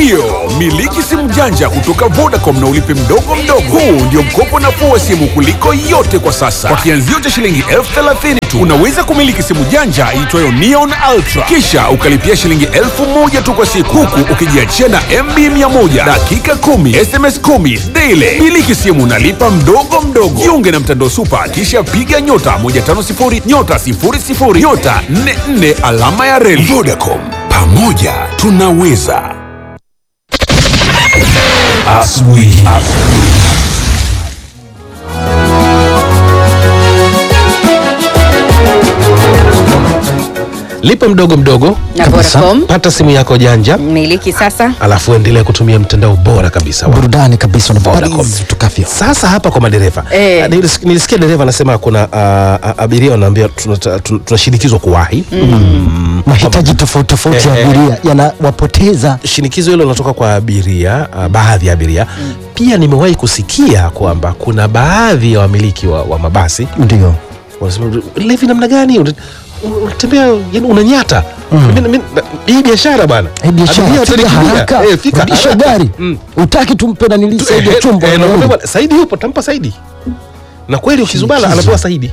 Ndiyo, miliki simu janja kutoka Vodacom na ulipe mdogo mdogo. Huu ndio mkopo nafuu wa simu kuliko yote kwa sasa. Kwa kianzio cha shilingi elfu thelathini tu unaweza kumiliki simu janja iitwayo Neon Ultra, kisha ukalipia shilingi elfu moja tu kwa siku, huku ukijiachia na MB 100 dakika 10 SMS 10 daily. Miliki simu nalipa mdogo mdogo. Jiunge na mtandao Super, kisha piga nyota 150 nyota 00 nyota 44 alama ya reli. Vodacom, pamoja tunaweza. Asubuhi. lipa mdogo mdogo Na kabisa. Vodacom. pata simu yako janja miliki sasa alafu endelea kutumia mtandao bora kabisa wa burudani kabisa Vodacom. unapopalizi tukavyo sasa hapa kwa madereva Eh. Ah, nilis- nilisikia dereva anasema kuna uh, uh, abiria wanaambia tunata- tun- tunashinikizwa kuwahi mahitaji tofauti tofauti ya Eh, eh. abiria yanawapoteza shinikizo hilo linatoka kwa abiria uh, baadhi ya abiria pia nimewahi kusikia kwamba kuna baadhi ya wamiliki wa, wa mabasi ndio wanasema levi namna gani Una- unatembea yani unanyata Mimi- mimi- na- hii biashara bwana Eh, biashara Abiria fika atanikimbia. haraka Eh, fika rudisha haraka. gari Mm. utaki tumpe na Tu- nilisaidia eh, chombo eh, na nakwambia nauli. bwana, saidi yupo tampa saidi na kweli ukizubala Shinikizo. anapewa saidi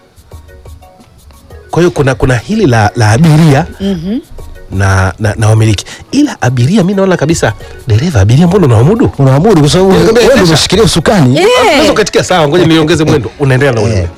kwa hiyo kuna, kuna hili la, la abiria na, na, na wamiliki ila abiria mi naona kabisa dereva abiria mbona unawamudu unaamudu kwa sababu Eh, wewe endesha. ndio umeshikilia usukani unaweza ukatikia sawa ngoja niongeze mwendo unaendelea na ule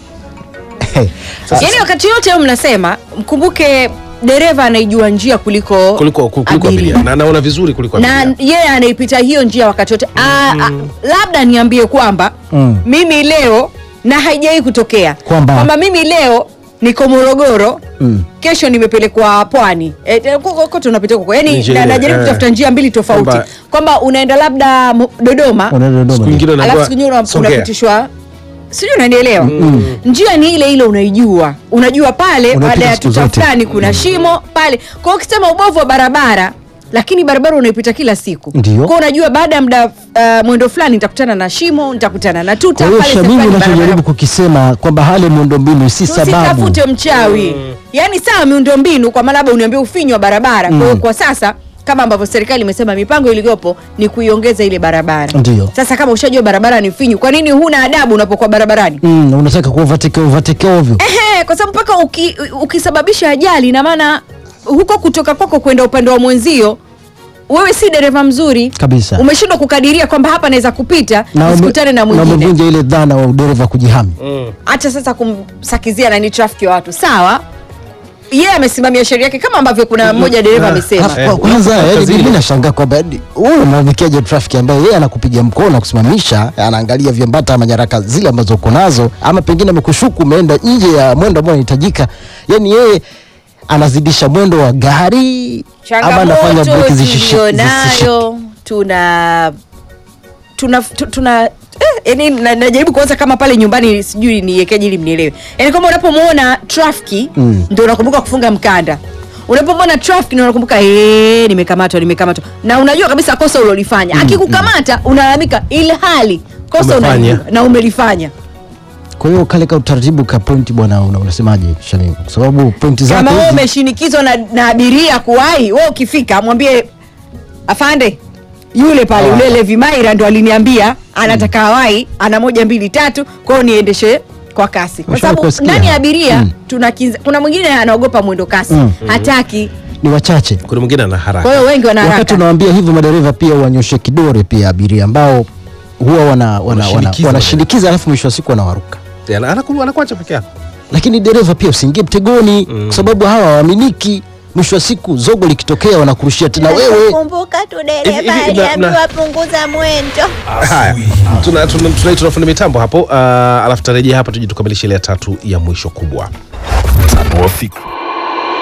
yaani wakati yote huyo mnasema mkumbuke dereva anaijua njia kuliko kuliko, kuliko abiria na naona vizuri kuliko na abiria yeye anaipita hiyo njia wakati wote Ah, ah, labda niambie kwamba Mm. mimi leo na haijawai kutokea Kwamba? mimi leo niko morogoro Mm. kesho nimepelekwa pwani e, kote unapita huko yani Njia na- ile, najaribu eh. kutafuta njia mbili tofauti Kwamba- kwamba unaenda labda Mo- dodoma Unaenda Dodoma, Siku ndio. nyingine alafu unaambiwa, siku nyingine una- "Songea." unapitishwa sijui unanielewa njia ni ile ile unaijua unajua pale Unaipita baada ya siku tuta zote. fulani kuna shimo pale kwa hiyo ukisema ubovu wa barabara lakini barabara unaipita kila siku Ndio. kwa unajua baada ya muda uh, mwendo fulani nitakutana na shimo nitakutana na tuta kwa hiyo pale shamimi sehemu fulani unachojaribu barabara- kukisema kwamba hali ya miundombinu si sababu tusitafute mchawi yaani sawa miundombinu kwa maana labda uniambia ufinyu wa barabara kwa hiyo kwa sasa kama ambavyo serikali imesema mipango iliyopo ni kuiongeza ile barabara Ndio. sasa kama ushajua barabara ni finyu kwa nini huna adabu unapokuwa barabarani mm, unataka kuovateke overtake ovyo Ehe, kwa sababu mpaka uki, ukisababisha ajali ina maana huko kutoka kwako kwenda upande wa mwenzio wewe si dereva mzuri Kabisa. umeshindwa kukadiria kwamba hapa naweza kupita ume- usikutane na na mwingine umevunja ile dhana wa udereva kujihami hata sasa kumsakizia nani trafiki wa watu sawa yeye amesimamia sheria yake kama ambavyo kuna mmoja dereva amesema Alafu kwa- kwanza Eh, yani kazini. mimi nashangaa kwamba yani, wewe unamwamikiaje trafiki ambaye yeye anakupiga mkono na kusimamisha anaangalia viambata ama nyaraka zile ambazo uko nazo ama pengine amekushuku umeenda nje ya mwendo ambao unahitajika yani yeye anazidisha mwendo wa gari ama anafanya changamoto breki zishishi- zisishike tulionayo tuna tuna tu- tuna eh, yani na- najaribu kuanza kama pale nyumbani sijui niekeje ili mnielewe yani kama unapomwona trafiki Mm. ndio unakumbuka kufunga mkanda unapomwona trafiki ndio unakumbuka "Eh, nimekamatwa nimekamatwa na unajua kabisa kosa ulolifanya akikukamata unalalamika ili hali kosa Umefanya. unalijua na umelifanya kwa hiyo kale ka utaratibu ka pointi bwana una- unasemaje Shamim kwa sababu pointi kama zako wewe hizi umeshinikizwa na, na abiria kuwahi wewe ukifika mwambie afande yule pale yule Levi Maira ndo aliniambia anataka awai ana moja mbili tatu kwa hiyo niendeshe kwa kasi kwa Ushawahi sababu kusikia? ndani ya abiria Mm. tuna kinza, kuna mwingine anaogopa mwendo kasi Mm. hataki ni wachache kuna mwingine ana kwa haraka hiyo wengi wana wakati haraka unawambia hivyo madereva pia wanyoshe kidore pia abiria ambao huwa wana, wana, wana, Wanashinikiza wanashinikiza alafu mwisho wa siku wanawaruka Ana- anaku- anakuacha peke yako lakini dereva pia usiingie mtegoni mm. kwa sababu hawa waaminiki mwisho wa siku zogo likitokea wanakurushia tena wewe kumbuka tu Hivi- dereva hivi na- aliambiwa na- punguza mwendo haya tuna- tuna- tunaitwa na fundi mitambo hapo uh, alafu tarejea hapa tuje tukamilishe ile ya tatu ya mwisho kubwa Wafika.